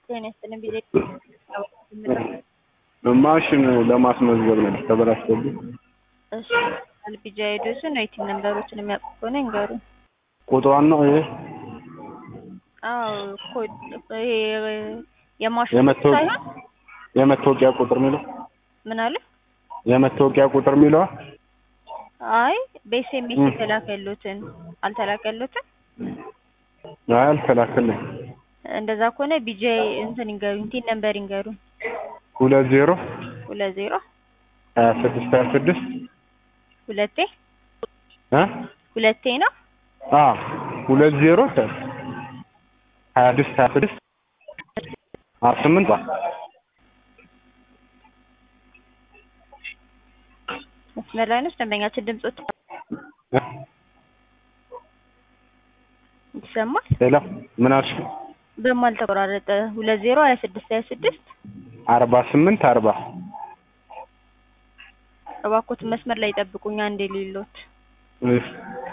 ጤና ይስጥልኝ ቢዜ ማሽን ለማስመዝገብ ነው ተበላሽቶብኝ። እሺ አልቢጃ ሄዶስን ወይ ቲም ነምበሮችን የሚያውቁ ከሆነ ይንገሩ። ቁጥሯን ነው ይሄ አዎ ኮድ ይሄ የማሽን የመታወቂያ ሳይሆን የመታወቂያ ቁጥር የሚለው ምን አለ? የመታወቂያ ቁጥር የሚለው አይ በኤስኤምኤስ ም። የተላከሉትን አልተላከሉትም። አይ አልተላከልኝ። እንደዛ ከሆነ ቢጄ እንትን ይንገሩኝ፣ ቲን ነምበር ይንገሩኝ። ሁለት ዜሮ ሁለት ዜሮ ሀያ ስድስት ሀያ ስድስት ሁለቴ እ ሁለቴ ነው። አ ሁለት ዜሮ ሀያ ስድስት ሀያ ስድስት አ ስምንት አ መስመር ላይ ነች። ደንበኛችን ድምጾት እ ይሰማል። ሌላ ምን አልሽ? በማል ተቆራረጠ። ሁለት ዜሮ ሀያ ስድስት ሀያ ስድስት አርባ ስምንት አርባ እባክዎትን መስመር ላይ ይጠብቁኝ አንዴ ሌሎት እሺ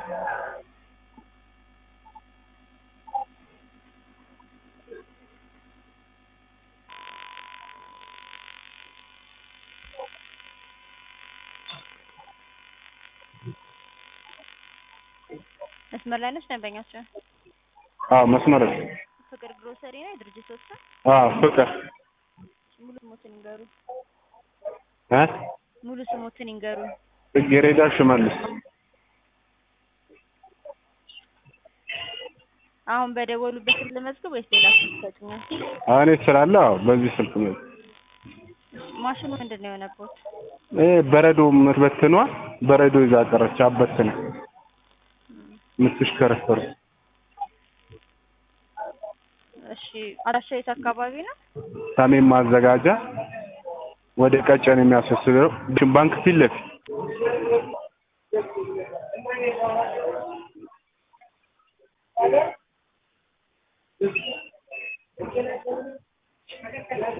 መስመር ላይ ነች። ደንበኛችን አዎ መስመር ፍቅር ግሮሰሪ ነው የድርጅት ወስታ አዎ ፍቅር ሙሉ ስሞትን ይንገሩ። እ ሙሉ ስሞትን ይንገሩ። ጽጌረዳ ሽመልስ አሁን በደወሉበት ስልክ ልመዝግብ ወይስ ሌላ ስልክ ይሰጡኛል? እኔ ስላለ አዎ በዚህ ስልክ ነው ማሽኑ ምንድን ነው የሆነበት? እ በረዶ የምትበትኗ በረዶ ይዛ ቀረች። አበትነ የምትሽከረከሩ እሺ አድራሻ የት አካባቢ ነው? ሰሜን ማዘጋጃ ወደ ቀጨን የሚያስወስደው ባንክ ፊት ለፊት